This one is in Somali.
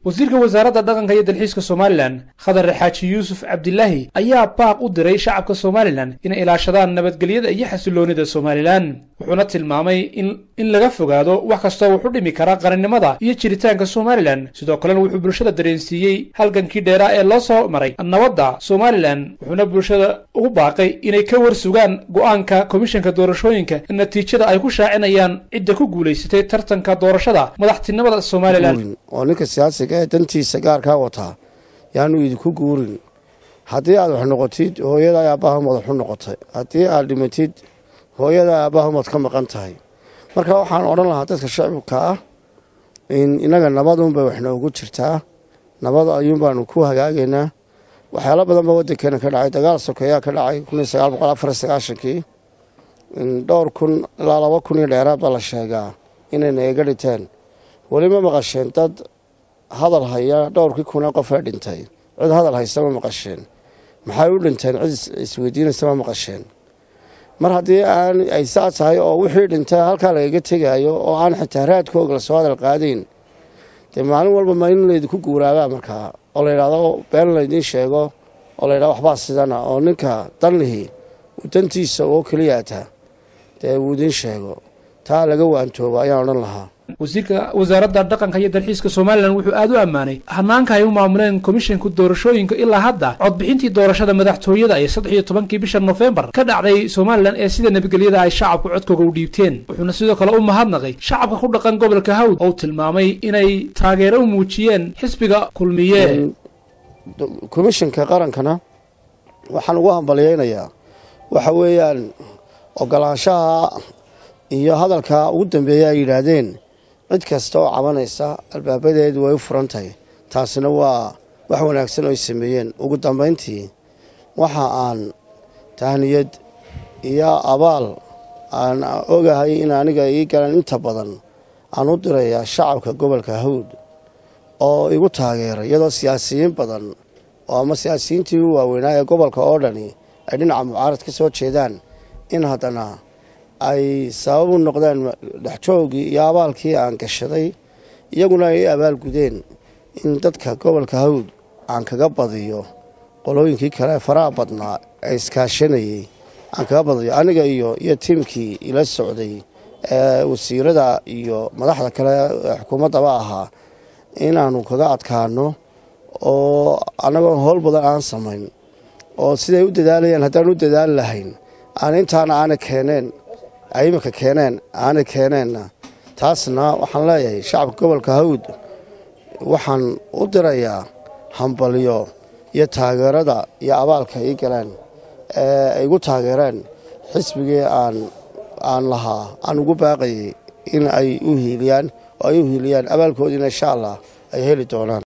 wasiirka wasaaradda dhaqanka iyo dalxiiska somalilan khadar xaaji yuusuf cabdilaahi ayaa baaq u diray shacabka somalilan inay ilaashadaan nabadgelyada iyo xasiloonida somalilan wuxuuna tilmaamay in laga fogaado wax kastoo wuxu dhimi kara qarannimada iyo jiritaanka somalilan sidoo kalena wuxuu bulshada dareensiiyey halgankii dheeraa ee loo soo maray nabadda somalilan wuxuuna bulshada ugu baaqay inay ka war sugaan go'aanka komishanka doorashooyinka natiijada ay ku shaacinayaan cidda ku guulaysatay tartanka doorashada madaxtinimada somalilan oo ninka siyaasiga ee dantiisa gaarkaa wataa yaanu idinku guurin haddii aad wax noqotid hooyada aabbaha madaxu noqotay haddii aad dhimatid hooyada aabbaha maad ka maqan tahay marka waxaan odhan lahaa dadka shacibka ah in innaga nabadunbay wax noogu jirtaa nabad ayuun baanu ku hagaagaynaa waxyaalo badan baa waddankeena ka dhacay dagaal sokeeyaa ka dhacay kun iyo sagaal boqol afar iyo sagaashankii dhowr kun ilaa laba kun iyo dheeraad baa la sheegaa inayna eega dhinteen weli ma maqasheen dad hadal haya dhowrkii kunee qof ee dhintay cid hadal haysta ma maqasheen maxay u dhinteen cid isweydiinaysa ma maqasheen mar haddii aan ay saa tahay oo wixii dhintay halkaa lagaga tegaayo oo aan xitaa raadkooga lasoo hadal qaadayn dee maalin walba ma in laydinku guuraabaa markaa oo layidhahdo been laydiin sheego oo layidhahdo waxbaa sidana oo ninka danlihi uu dantiisa oo keliyaata dee uu idiin sheego taa laga waantoobo ayaan odhan lahaa wasiirka wasaaradda dhaqanka iyo dalxiiska somalilan wuxuu aad u ammaanay hanaanka ay u maamuleen komishanka doorashooyinka ilaa hadda codbixintii doorashada madaxtooyada ee saddex iyo tobankii bisha nofembar ka dhacday somalilan ee sida nabadgelyada ay shacabku codkooga u dhiibteen wuxuuna sidoo kale u mahadnaqay shacabka ku dhaqan gobolka hawd oo tilmaamay inay taageero u muujiyeen xisbiga kulmiye komishanka qarankana waxaan ugu hambalyeynayaa waxa weeyaan ogolaanshaha iyo hadalka ugu dambeeya ay yidhaahdeen cid kasta oo cabanaysa albaabadeedu way u furan tahay taasina waa wax wanaagsan oo ay sameeyeen ugu dambayntii waxa aan tahniyad iyo abaal aan ogahay in aniga ii galan inta badan aan u dirayaa shacabka gobolka hawd oo igu taageeray iyadoo siyaasiyiin badan oo ama siyaasiyiintii u waaweynaa ee gobolka oo dhani ay dhinaca mucaarad ka soo jeedaan in haddana ay sabab u noqdeen dhexjoogii iyo abaalkii aan gashaday iyaguna ay abaalgudeen in dadka gobolka hawd aan kaga badiyo qolooyinkii kale ee faraha badnaa ee iskaashanayey aan kaga badiyo aniga iyo iyo tiimkii ila socday ee wasiirada iyo madaxda kale ee xukuumaddaba ahaa inaannu kaga adkaano oo annagoo howl badan aan samayn oo siday u dadaalayaan haddaan u dadaali lahayn aan intaana aana keeneen ay iminka keeneen aanay keeneenna taasna waxaan leeyahay shacabka gobolka hawd waxaan u dirayaa hambalyo iyo taageerada iyo abaalka ii galeen ee ay igu taageereen xisbigii aan aan lahaa aan ugu baaqayay in ay u hiiliyaan oo ay u hiiliyaan abaalkoodiina insha allah ay heli doonaan